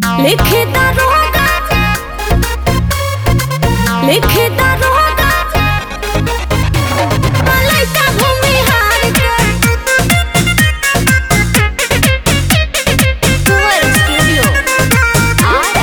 लिखे दारोगा लिखे दारोगा लइका भूमिहार के कुंवर स्टूडियो आरा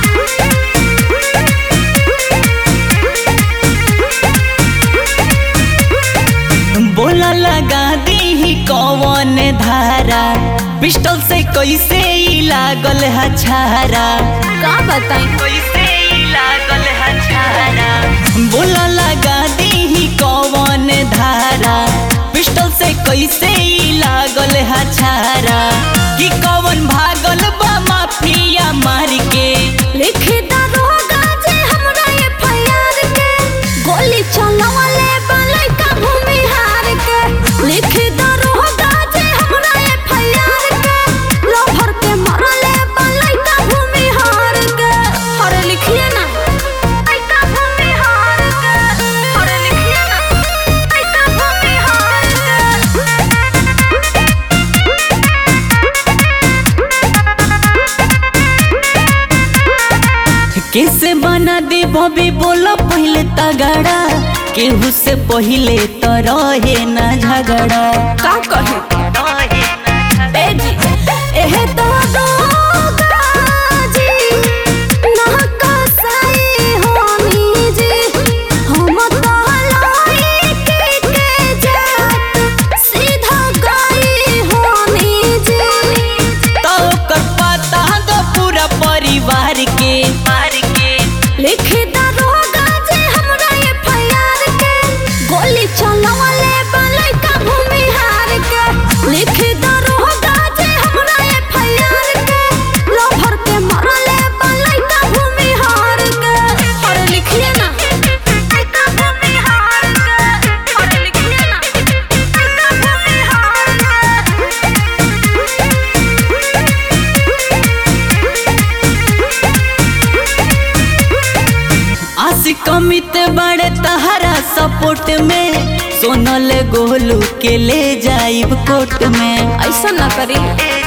बोला लगा दी कौन धारा पिस्टल से कैसे ई लागल है छारा का बताई कैसे ई लागल है छारा बोला लगा दी कौन धारा पिस्टल से कैसे ई लागल है छारा कि कौन भागल बा माफिया मार के लिखे दारोगा जे हमरा एफआईआर के गोली चलवले बा लइका भूमिहार के लिखे दारोगा जे हमरा एफआईआर के लोभर के मरले बा लइका भूमिहार के अरे लिखिए ना लइका भूमिहार के अरे लिखिए ना लइका भूमिहार के कैसे बना दे बबी बोला पहले तगड़ा केहू से पहले तो रहे ना झगड़ा का कहे ए जी एहे तो दोगा जी ना कसाई होनी जी हम तो लाई के के जात सीधा गई होनी जी तो ओकर पता दो पूरा परिवार के मार के लिखे दारोगा जे हमरा एफआईआर के गोली चलवले बा लइका भूमिहार के लिखे दारोगा जे हमरा एफआईआर के लोभर के मरले बा लइका भूमिहार के अरे लिखिए ना लइका भूमिहार के अरे लिखिए ना लइका आशिक अमित बड़े तहरा सपोर्ट में सोनल गोलू के ले जाइब कोर्ट में ऐसा ना करी ले